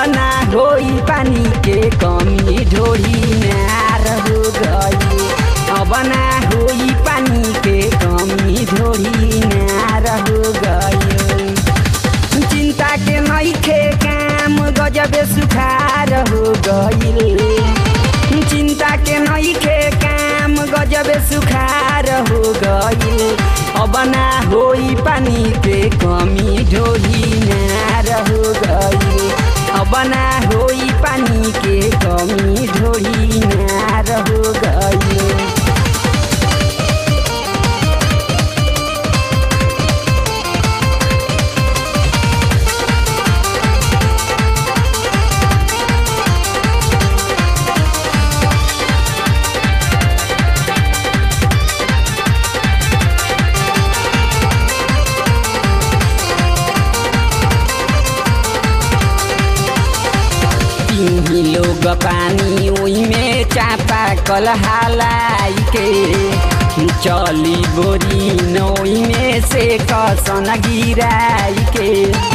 ना होई पानी के कमी ढोरी नार हो गई अब ना होई पानी के कमी ढोरी नार हो गई चिंता के नइखे काम गजबे सुखार हो गईल चिंता के नइखे काम गजबे सुखार हो गईल अब ना होई पानी के कमी ढोली नार हो गईल अब ना होई पानी के कमी ढोली नार हो गईल तीन लोग पानी ओइमे चापा कल हालाई के चली बोरी नोई में से कसन गिराई के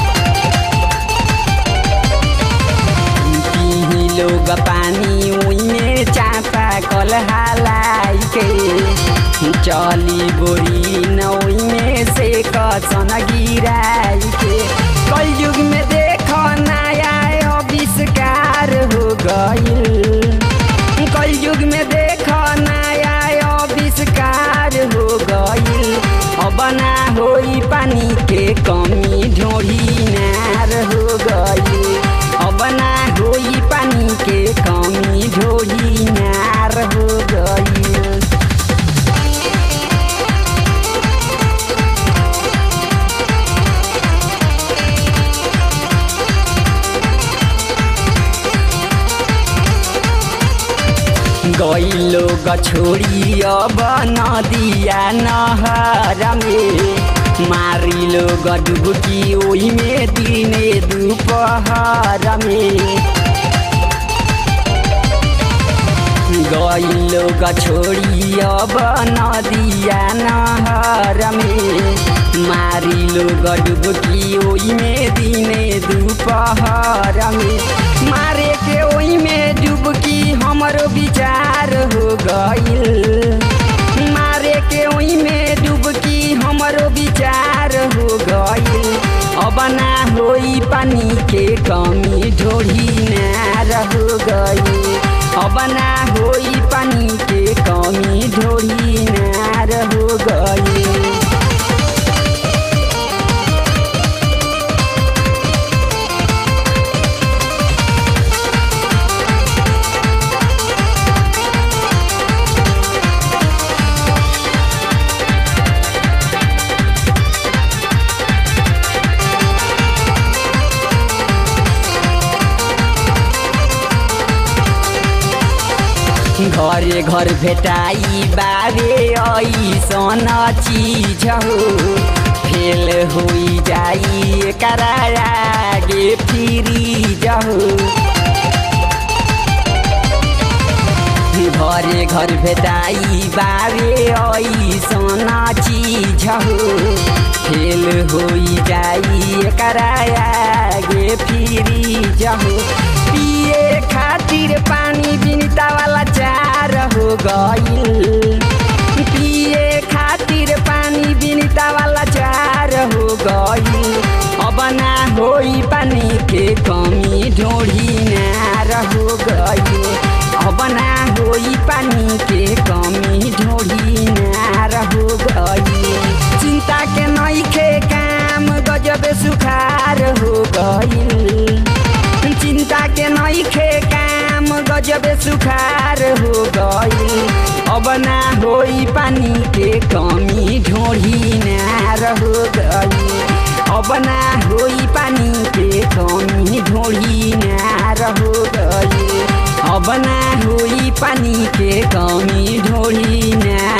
तीन लोग पानी ओइमे चापा कल हालाई के चली बोरी नोई में से कसन गिराई के कल युग में देखो नया आविष्कार हो गईल कल युग में देखो नया आविष्कार हो गईल अब ना होई पानी के कमी ढोरी नार हो गईल अब ना होई पानी के कमी ढोरी नार हो गईल गैलो गछोड़ी अब नदिया नहर में मारिलो गडुबकी ओही में दिने दुपहर में गैलो गछोड़ी अब नदिया नहर में मारिलो गडुबकी ओही में दिने दुपहर में मारे के ओही में डुबकी हमरो विचार हो गईल मारे के ओही में डुबकी हमरो विचार हो गईल अब ना होई पानी के कमी ढोरी नार हो गई अब ना होई पानी के कमी ढोरी नार हो गई घरे घर भेटाई बाबे ऐसन चीज हो फेल होई जाई करागे फ्रीज हो घरे घर भेटाई बाबे ऐसन चीज हो फेल होई जाई करागे फ्रीज हो पिए खातिर पानी बिनता वाला चार हो गईल पिए खातिर पानी बिनता वाला चार हो गईल अब ना होई पानी के कमी ढोढ़ी नार हो गईल अब ना होई पानी के कमी ढोढ़ी नार हो गईल चिंता के नइखे काम गजब सुखार हो गईल चिंता के नइखे काम गजब सुखार हो गई अब ना होई पानी के कमी ढोढ़ी नार हो गई अब ना होई पानी के कमी ढोढ़ी नार हो गई अब ना होई पानी के कमी ढोढ़ी नार